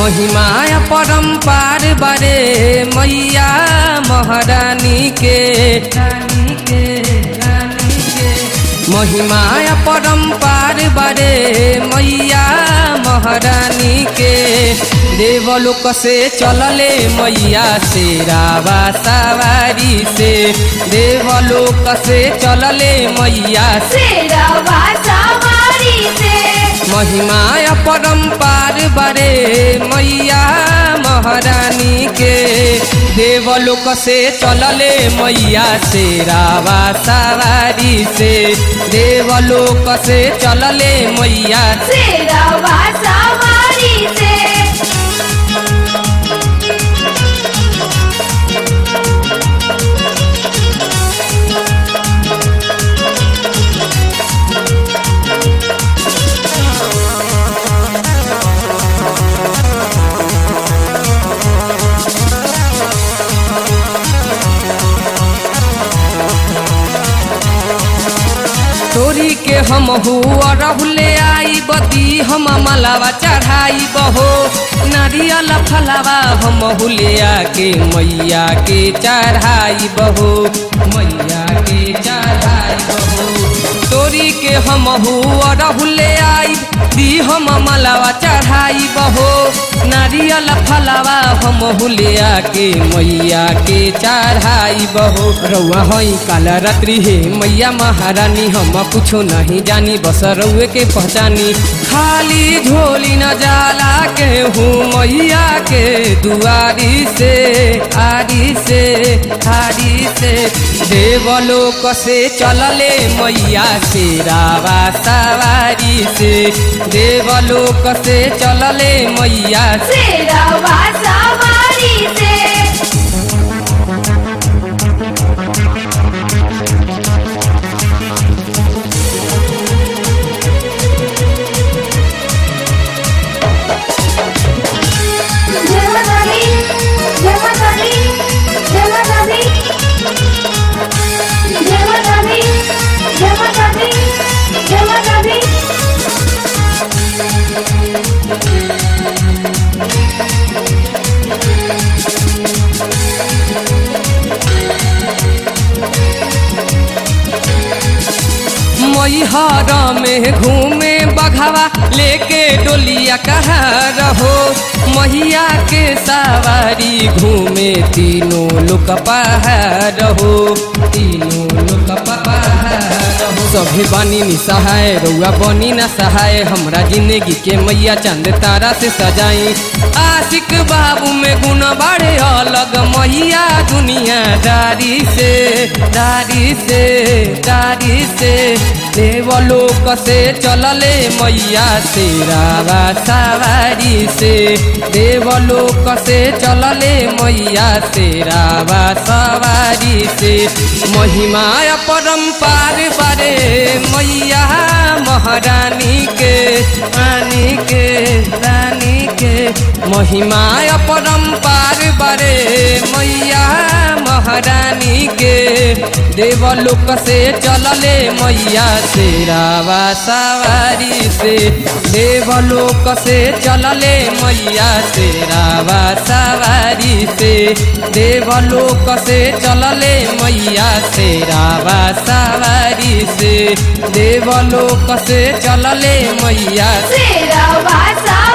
महिमा परम्पार बारे मैया महारानी के रानी के रानी के महिमा परम्पार बारे मैया महारानी के देवलोक से चलले मैया से रावा सवारी से देवलोक से चलले मैया से शेरवा सवारी से महिमा परम्पार बारे मैया महारानी के देवलोक से चलले मैया से रावा सवारी से देवलोक से चलले मैया से शेरवा सवारी से तोरी के हम हुआ रहुले आई बदी हम मलावा चढ़ाई बहो नारियल फलावा हम हुलिया के मैया के चढ़ाई बहो मैया के चढ़ाई बहो तोरी के हम हुआ रहुले आई दी हम मलावा चढ़ाई बहो नारियल फलावा हम हुलिया के मैया के चढ़ाई बहो रउआ हई काला रात्रि हे मैया महारानी हम कुछो नहीं जानी बस रउए के पहचानी खाली झोली न जाला के हूँ मैया के दुआरी से आरी से आरी से देवलोक से चलले मैया से रावा सवारी से देवलोक से चलले मैया से शेरवा सवारी से जय माता दी जय माता दी जय माता दी जय माता दी जय माता दी जय माता दी मैहर में घूमे बघावा लेके डोलिया कहा रहो मैया के सवारी घूमे तीनों लोक पहाड़ हो तीनों लोक पहाड़ हो सभी बानी नि सहाय रउआ बनी ना सहाय हमरा जिंदगी के मैया चंद तारा से सजाई आशिक बाबू में गुण बाड़े अलग मैया दुनिया दारी से दारी से दारी से देवलोक से चलले मैया से रावा सवारी से देवलोक से चलले मैया से रावा सवारी से महिमा परम्पार बारे मैया महारानी के रानी के रानी के महिमा परम्पार बारे मैया महारानी के देवलोक से चलले मैया से रावा सवारी से देवलोक से चलले मैया से रावा सवारी से देवलोक से चलले मैया से रावा सवारी से देवलोक से चलले मैया शेरवा सवारी